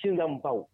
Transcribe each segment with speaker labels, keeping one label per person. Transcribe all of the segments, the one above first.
Speaker 1: shin zan bau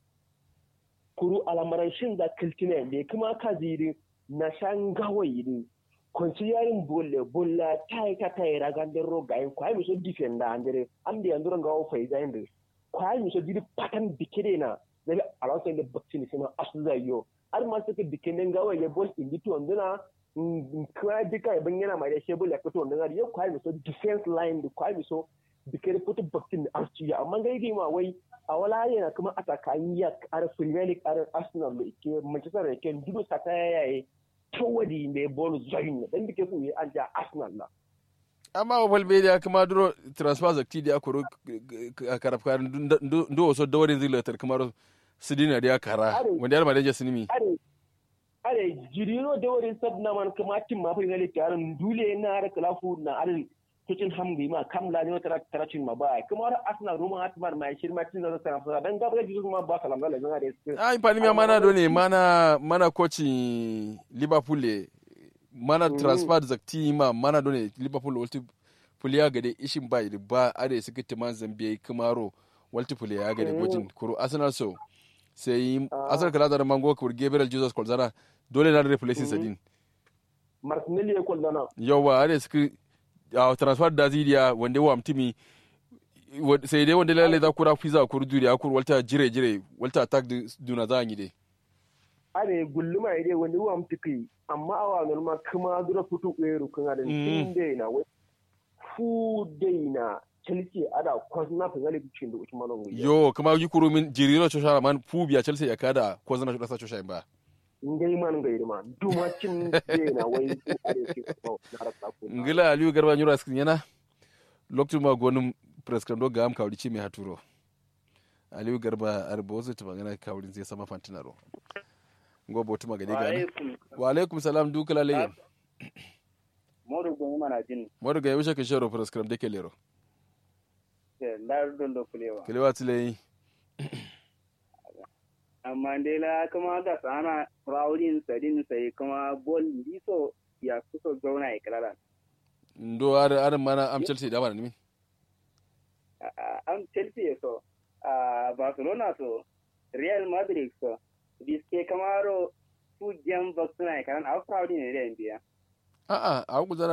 Speaker 1: kuru alamaran shin za kiltina ne kuma ka ziri na shan gawayi ne kwanci yarin bolle bolla ta yi ka ta yi ragan den ro gayin kwaye mi so defenda andere am da yanzu ran gawo fai zayin da kwaye mi so diri patan dikide na daga alawsa da bakci ne sima asu zai yo har ma suka dikinen gawayi ya bol indi to nduna kuma duka ya yana mai da shebul ya fito nduna ya kwaye mi so defense line da kwaye mi so dikere fito bakci ne asu ya amma gai ma wai a wala yana kuma a tsakanin ya ar premier league ar arsenal da ke manchester da ke dudu sa ta yaye towadi mai bol zoin dan dike ku yi an ja arsenal na
Speaker 2: amma wa media kuma duro transfer zakti da akoro karafka ndo waso dawarin zilatar kamar sidina da kara wanda yar madaje sinimi
Speaker 1: are are jirino dawarin sabna man kuma tim ma fa ne tarin dule na har kalafu na alin kicin hamgi ma kamla ne wata taracin ma ba kuma har arsenal roma hatmar mai shirma cin da sana fara dan gaba da kuma ba salam da zan da su
Speaker 2: ai fani ma mana do ne mana mana coaching liverpool mana transfer zakti ma mana do ne liverpool walti puliya gade ishin ba ba are suka timan zambia kamaro walti puliya gade gojin kuro arsenal so sai arsenal kala da mango kur gabriel jesus kolzana dole na replace sadin
Speaker 1: martinelli ya kolzana
Speaker 2: yawa are suka a transfer da zidiya wanda wa mtimi sai dai wanda lalle za ku ra fiza ku ruduri a kur walta jire jire walta attack duna za yi dai
Speaker 1: are gulluma ide wanda wa mtiki amma awa norma kuma dura futu eru kan da tin dai na wai fu dai na chelsea ada kwazna fa zali bicin da usman ngi
Speaker 2: yo kuma yi kuru min jiriro chosha man fu biya chelsea ya kada kwazna da sa chosha ba
Speaker 1: ngai man ngai ma duma cin dai na wai are ke ko na rasa ku
Speaker 2: ngila aliyu garba nyura skin yana lokacin ma gonum preskando ga am kawri ci mai haturo aliyu garba arba wasu ta magana kawrin zai sama fantinaro ngo botu magade gani wa alaikum salam dukala laye
Speaker 3: modu gongi mana jin
Speaker 2: modu ga yusha ke shero preskram de kelero
Speaker 3: ndar don do kulewa
Speaker 2: kelewa tile
Speaker 3: amma dai la kuma ga sana rawlin sadin sai kuma bol liso ya kuso zauna ikraran
Speaker 2: ndo ar ar mana am chelsea da mana nimi
Speaker 3: am chelsea so a barcelona so real madrid so biske kamaro su jam baksuna karan a fraudi ne da biya
Speaker 2: a a a ku